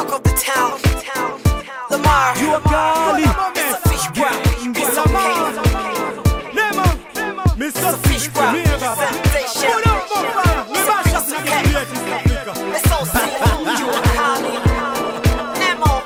talk of the town. Lamar, Jua kali. it's a fish fry. It's okay. Nema. Mr. It's a fish fry. Mie baba. Sensation. Put up, bonfire. Lebasha It's singing okay. great East Africa. It's all seen. You a collie. Nemo.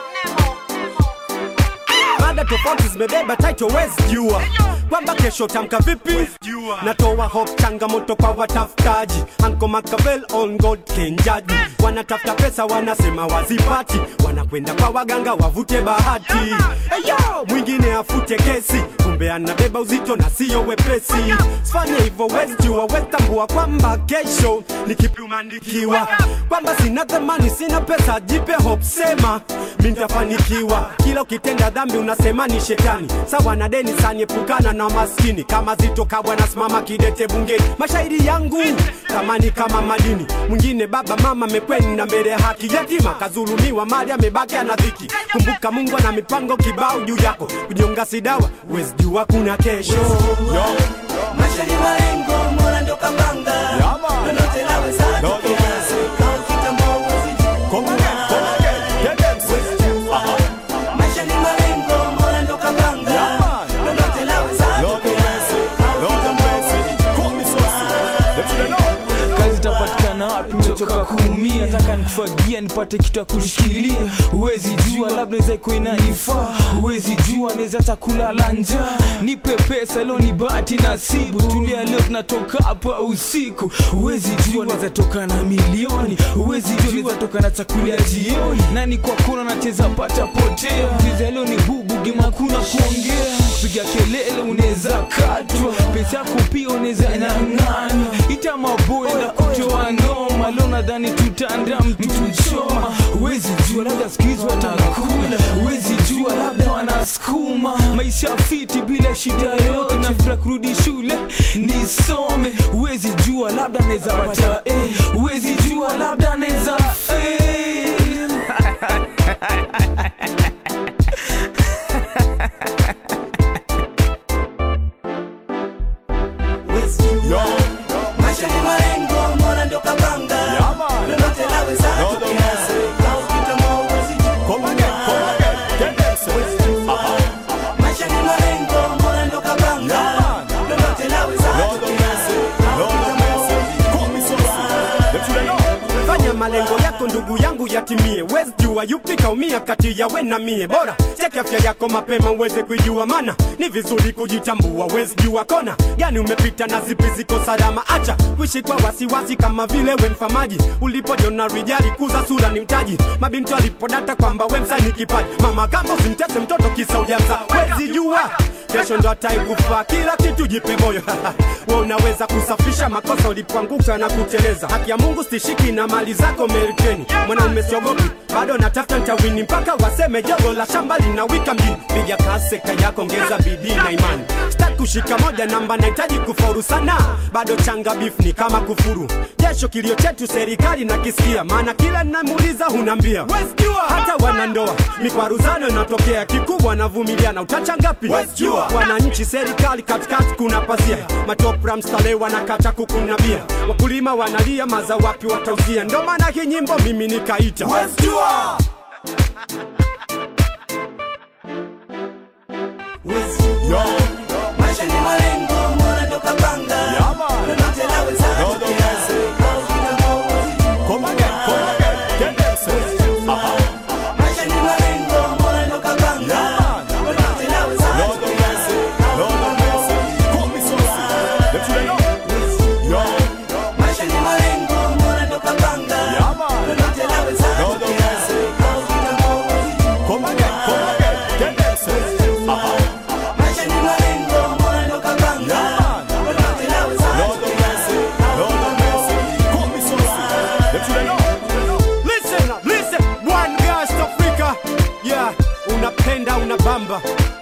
mada tofauti zimebeba title wezi jua kwamba kesho tamka vipi natoa hope changamoto kwa watafutaji anko makavel on god kenjaji wanatafuta pesa wanasema wazipati wanakwenda kwa waganga wavute bahati eyo mwingine afute kesi kumbe anabeba uzito na siyo wepesi sifanye hivyo wezi jua wetambua kwamba kesho ni kipi umeandikiwa kwamba sina thamani sina pesa jipe hope sema mi nitafanikiwa kila ukitenda dhambi unasema ni shetani sawa na deni saniepukana na maskini kama zitoka bwana simama kidete bungeni mashairi yangu thamani kama madini mwingine baba mama mekweni na mbele ya haki yatima kazulumiwa mali amebaki ana dhiki kumbuka mungu ana mipango kibao juu yako kujonga sidawa wezi jua kuna kesho Maisha ni malengo, mola ndo kapanga. Lolote laweza tokea, kama ukitambua huwezi jua. Maisha ni malengo, mola ndo kapanga. Lolote laweza tokea, kama ukitambua huwezi jua. kazi itapatikana wapi mechoka kuumia taka nikufagia nipate kitu ya kushikilia huwezi jua labda naweza ikuwa inanifaa huwezi jua naweza hata kulala njaa nipe pesa leo ni bahati nasibu tulia leo tunatoka hapa usiku huwezi jua naweza toka na milioni huwezi jua naweza toka na chakula ya jioni nani kwa kona nacheza pata potea cheza leo ni bubu gimakuna kuongea piga kelele unaweza katwa pesa yako pia unaweza nyang'anywa ita maboy na kutoa noma leo nadhani tutanda mtu choma huwezi jua labda sikizi watakula huwezi jua labda wanasukuma maisha fiti bila shida yote nafura kurudi shule nisome huwezi jua labda naweza pata eh, huwezi jua labda naweza fail Huwezi jua. Maisha ni malengo, mola ndo kapanga. Lolote laweza tokea, kama ukitambua huwezi jua. Huwezi jua. Maisha ni malengo, mola ndo kapanga. Lolote laweza tokea, kama ukitambua huwezi jua. fanya malengo yako ndugu yangu yatimie wezi jua yupi kaumia kati ya we na mie bora cheki afya yako mapema uweze kuijua mana ni vizuri kujitambua wezi jua kona gani umepita na zipi ziko salama acha kuishi kwa wasiwasi kama vile we mfamaji ulipojona rijali kuza sura ni mtaji mabinti walipodata kwamba we msani kipaji mama kama usimtese mtoto kisa ujamza wezi jua kesho ndo ataikufa kila kitu jipe moyo we unaweza kusafisha makosa ulipoanguka na kuteleza haki ya mungu stishiki na mali zako merikeni mwanaume siogopi bado natafuta ntawini mpaka waseme jogo la shamba linawika mjini piga kaseka yako ongeza bidii na imani sitaki kushika moja namba nahitaji kufaulu sana bado changa bifu ni kama kufuru jesho kilio chetu serikali na kisikia maana kila namuuliza hunambia hata wanandoa mikwaruzano inatokea kikubwa navumiliana utachangapi wananchi serikali katikati kuna pasia matopra mstale wanakata kukunabia wakulima wanalia maza wapi watauzia ndo maana hii nyimbo mimi nikaita Huwezi jua. Maisha ni malengo, mola ndo kapanga. Lolote laweza tokea, kama ukitambua huwezi jua. Maisha ni malengo, mola ndo kapanga. Lolote laweza tokea, kama ukitambua huwezi jua. Maisha ni malengo, mola ndo kapanga. Lolote laweza tokea, kama ukitambua huwezi jua. Maisha ni malengo, mola ndo kapanga. Lolote laweza tokea, Listen, listen, one girl Africa. Yeah, unapenda unabamba